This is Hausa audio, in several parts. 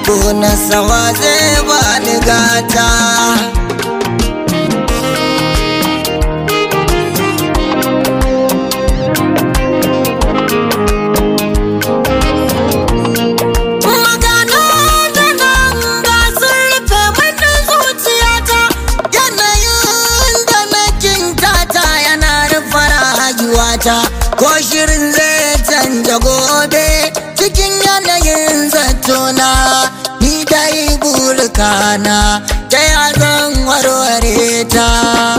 gona sama zai ba ni gata Magana da nan ga sun rufe mani zuciyata yanayin da na kintata yana rufe rayuwata ko shirin zai canja gobe cikin yanayin zatona ni dai burkana ta ya zan warware ta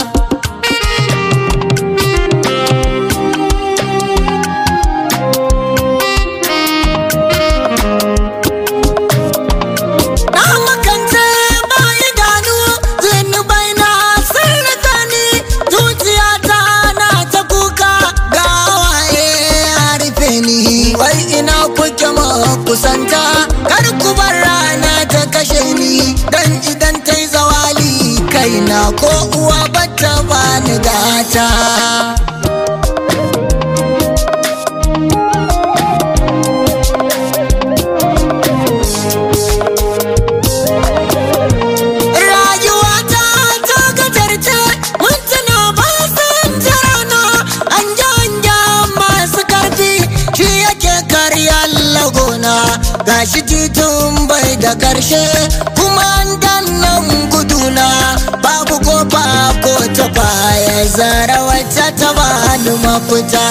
Na makance ba idanu zunubai na sun rika ni zuciyata na ta kuka ga waye a rufe ni wai ina kuke ma kusanta kar ku bar rana ta kashe ni dan idan ta yi zawali kaina ko uwa bata bani gata Rayuwata ta gajarce mintuna ba sun rana an janja masu karfi shi yake karya lagona gashi titun bai da karshe kuma an dannan guduna babu kofa ko ta baya zara wacce ta bani mafita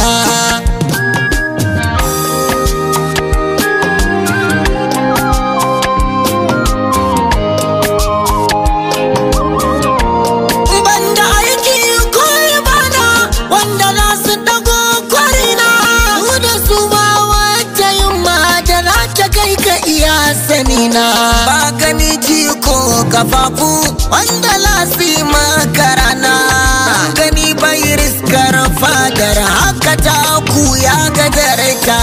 banda aiki ko bana wanda za su dago kwarina su da su ba wata yin mata za ta kai ka iya sanina ba gani ji ko kafafu wanda lasi makarana gani bai riskar fadar haka ta ku ya gadarta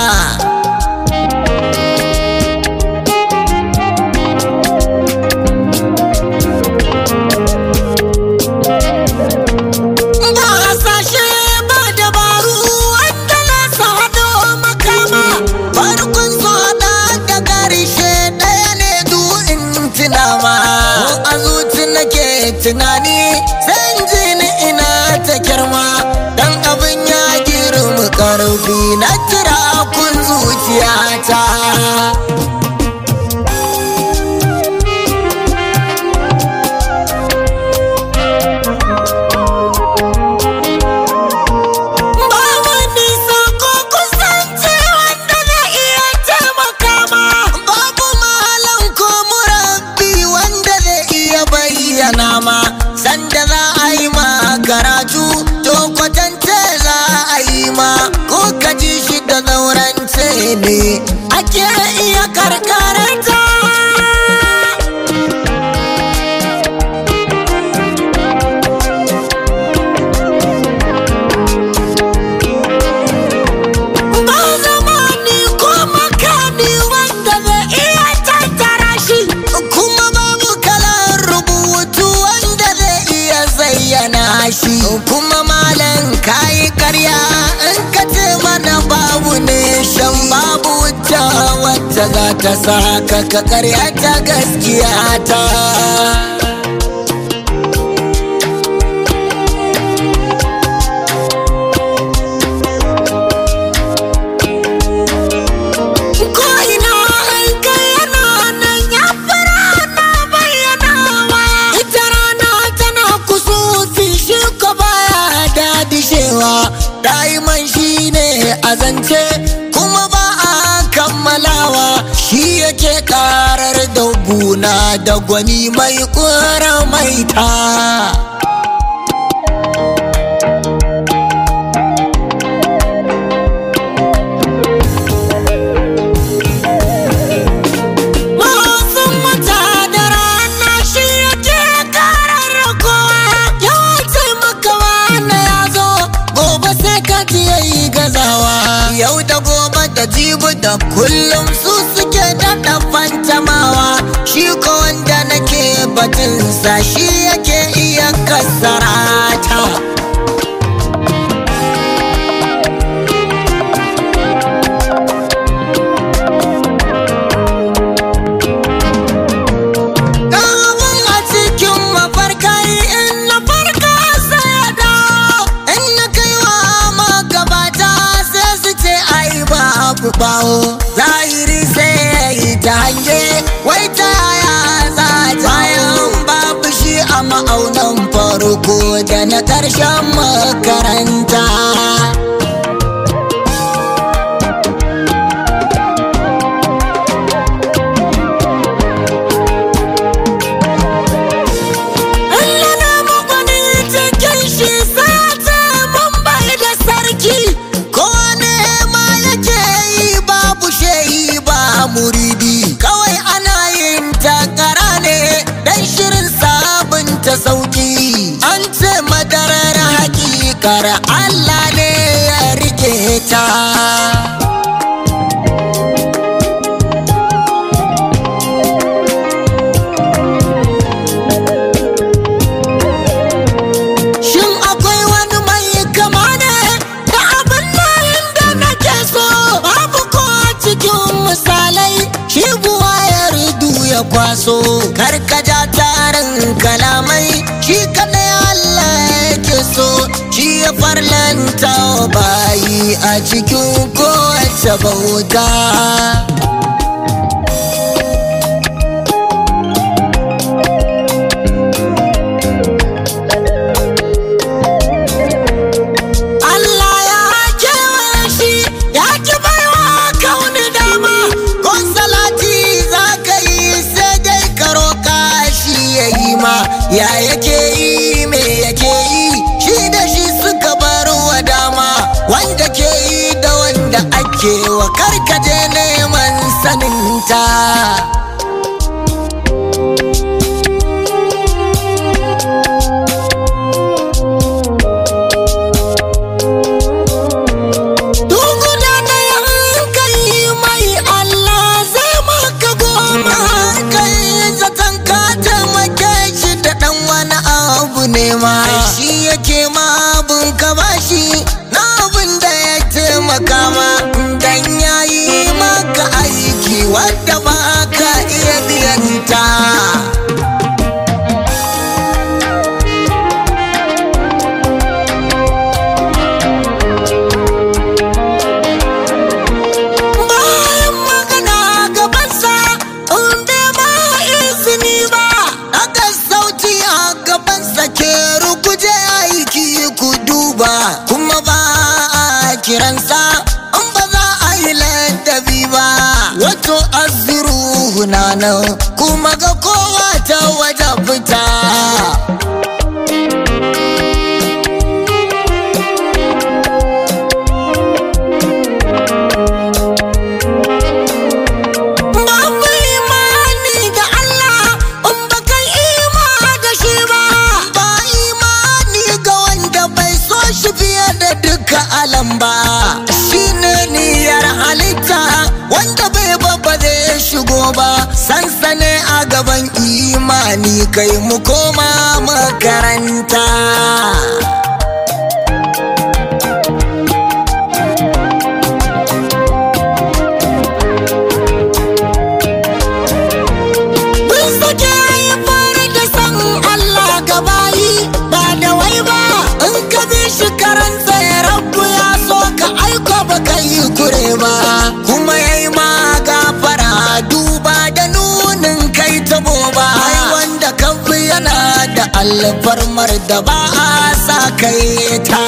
Ba hasashe ba dabaru wanda na sado makama farkon so da da karshe ɗaya ne du in tunama a zuci nake tunani san ji ni ina ta girma dan abin ya girma karfi na kira kun zuciyata Ba wani sako kusanci wanda na iya taimaka ma. Babu malam ko murabbi wanda zai iya bayyana ma. Sanda za a yi ma karatu, to kwatance za a yi ma. Ko ka ji shi da zaurance ne, ake iya karkaranta. Ba zamani ko makami wanda zai iya tattara shi kuma babu kalan rubutu wanda zai iya zayyana shi kuma malam kayi karya in ka ce mana babu ne shan babu wuta wacce za ta saka ka karya ta gaskiya ta Ko ina an kai yana nan ya fara na bayyanawa. Ita rana tana kusufi shi ko baya dadishewa. Daiman shi ne a zance kuma ba a kammalawa. Shi yake karar da guna da gwani mai kura maita. Wasan wata da rana shi yake karar kowa ya taimaka wani ya zo gobe sai ka ji yayi gazawa yau da gobe da jibi da kullum su suke daɗa fantamawa shi ko wanda nake batunsa shi yake iya kasarata. bawo zahiri sai ya yi ta hange wai ta yaya za ta bayan babu shi a ma'aunan farko da na ƙarshen makaranta Allah na magwani cikin shi sata mun bai da sarki ko ne ma yake yi babu shehi ba muridi kawai ana yin takara ne dan shirin sabunta sauki an ce madarar hakikar Allah ne ya rike ta Shin akwai wani mai kama ne da abin nan da nake so babu ko a cikin misalai shi buwa ya ridu ya kwaso karkaja tarin kalamai shi kadai Allah yake so shi ya farlanta wa bayi a cikin kowace bauta. Allah ya kewaye shi ya ki baiwa kauni dama ko salati za ka yi sai dai ka roƙa shi ya yi ma ya yake yi me yake yi shi da shi suka bar wa dama wanda ke yi da wanda ake wa karkaje neman saninta. Duguna na hankali mai Allah zai maka goma hankali zaton ka taimake shi da ɗan wani abu ne ma shi yake ma abun ka bashi na abun da ya taimaka ma dan ya yi maka aiki wadda ba ka iya biyanta. bayan magana gabansa in bai ma izini ba daga sauti a gabansa ke rukuje aiki ku duba kuma ba a kiransa in ba za a yi ladabi ba wato aziru na nan kuma ga kowa ta waje fita Babu imani da Allah in ba kai ima da shi ba. Ba imani ga wanda bai so shi fiye da duka alam ba. Shi ne niyyar halitta wanda bai babba zai shigo ba. Sansane a gaban imani kai mu koma makaranta. Mun sake haifar da san Allah gabayi ba da wai ba in ka bi shi karanta ya rabu ya so ka aiko ba ka yi kure ba kuma ya yi ma gafara duba da nunin kai tabo ba ai wanda kan fi yana da alfarmar da ba a sa kai ta.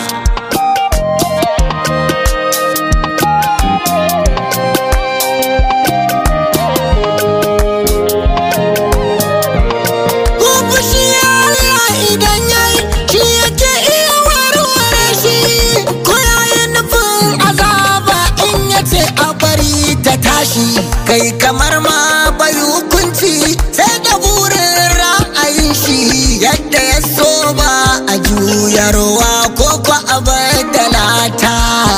Ko fushi Allah idan yayi shi yake iya warware shi ko yayi nufin azaba in yace a bari ta tashi kai kamar ma bai hukunci sai da burin ra'ayin shi yadda ya so ba a juyarwa ko ko a badalata.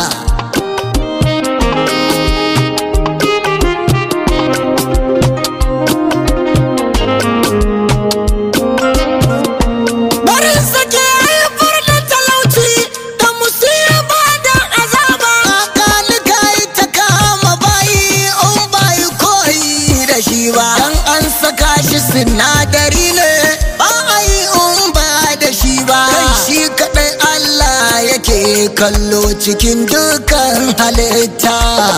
Barin sake haifar da talauci da musiba da azaba. Kalika ta kama bayi in bayi koyi da shi ba. Dan an saka shi sinadari ne ba a yi in ba da shi ba. Kai shi kaɗai kallo cikin dukan halitta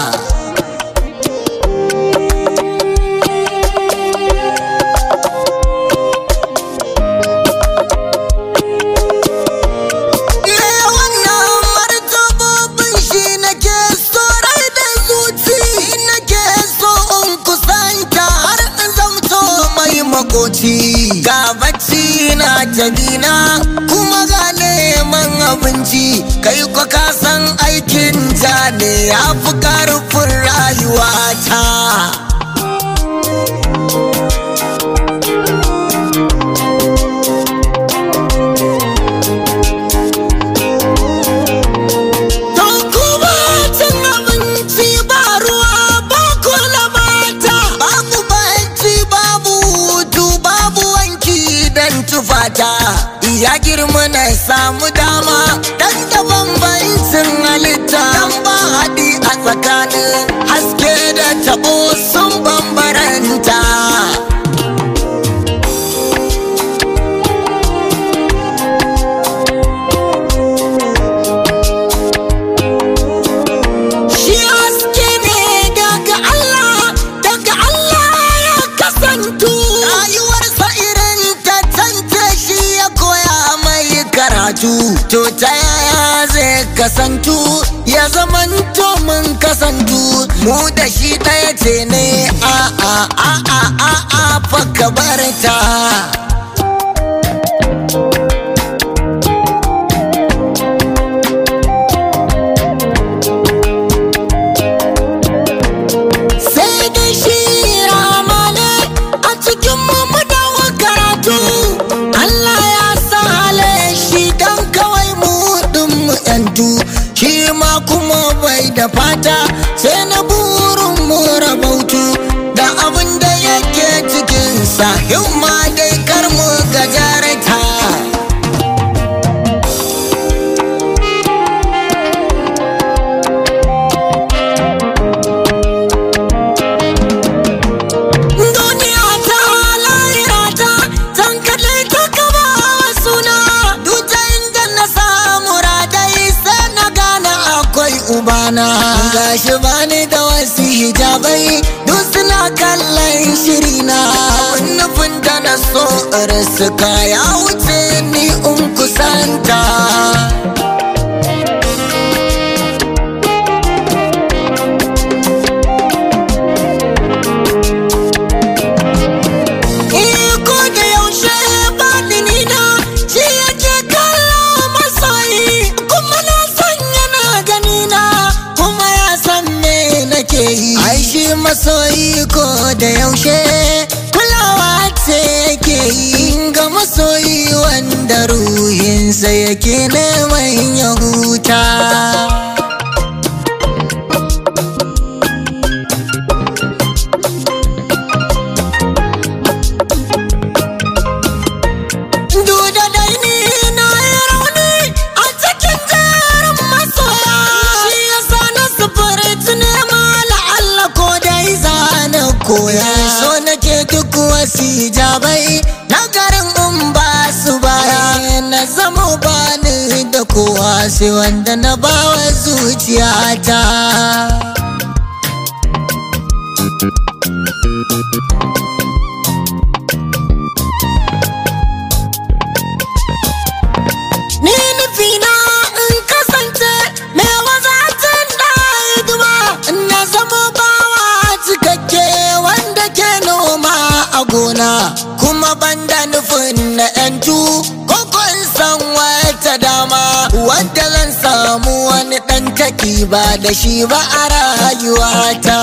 Me wannan martabobin shi nake so rai da zuci nake so in kusanta har in zamto mai makoci ga bacci na tabina kuma ga neman abinci kai kwa ka san aikin ja ne ya fi karfin rayuwata Don kuma cin abinci ba ruwa ba kula mata babu banci babu hutu babu wanki dan tufata ya girma na samu dama dan da bambancin halitta dan ba haɗi a tsakanin haske da tabo sun bambaranta Shi haske ne daga Allah, daga Allah ya kasantu. Rayuwarsa irin ta tance shi ya koya mai karatu. To ta yaya zai kasantu, ya zamanto mun kasantu. Mu da shi ɗaya ce ne a a a a a a fa ka bar ta. sai da shi ramane a cikin mu dawo karatu Allah ya sa hale shi dan kawai mu din mu yantu shi ma kuma bai da fata sai na burin mu rabautu da abin da yake cikin sa himma dai kar mu gajarta Duniya ta lahira ta zan kalle ta gaba suna Duta inda na samu radai sai na gane akwai ubana Gashi bani da wasu hijabai duk suna kallon shirina Abin nufin da na so suka ya wuce ni in kusanta Iko da yaushe baɗini na shi yake kallo masoyi kuma na san yana gani na kuma ya san me nake yi. Ai shi masoyi ko da yaushe kulawa ce yake yi ga masoyi wanda ruhinsa yake neman ya huta. Duda dai ni na yi rauni a cikin jerin masoya Shi ya sa na sufuri nema la'alla ko dai zana koya So nake duk wasu hijabai na garin in ba su baya Na zama bani da kowa sai wanda na bawa zuciyata Ni nufina in kasance mai wazatin da hidima na zama bawa cikakke wanda ke noma a gona kuma banda nufin na yantu koko in san wata dama wadda zan samu wani ɗan taki ba da shi ba a rayuwata.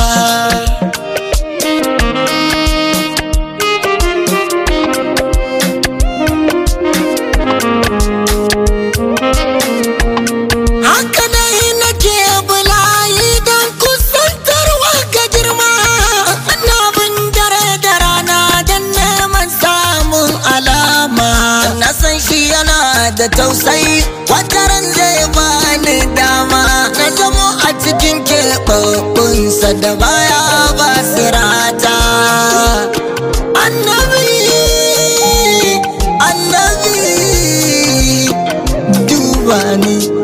Haka dai nake bulayi don kusantarwa ga girma Na bin dare da rana don neman samun alama Na san shi yana da tausayi wataran zai bani dama Na zamo a cikin keɓaɓɓunsa da baya ba sirata Annabi, annabi duba ni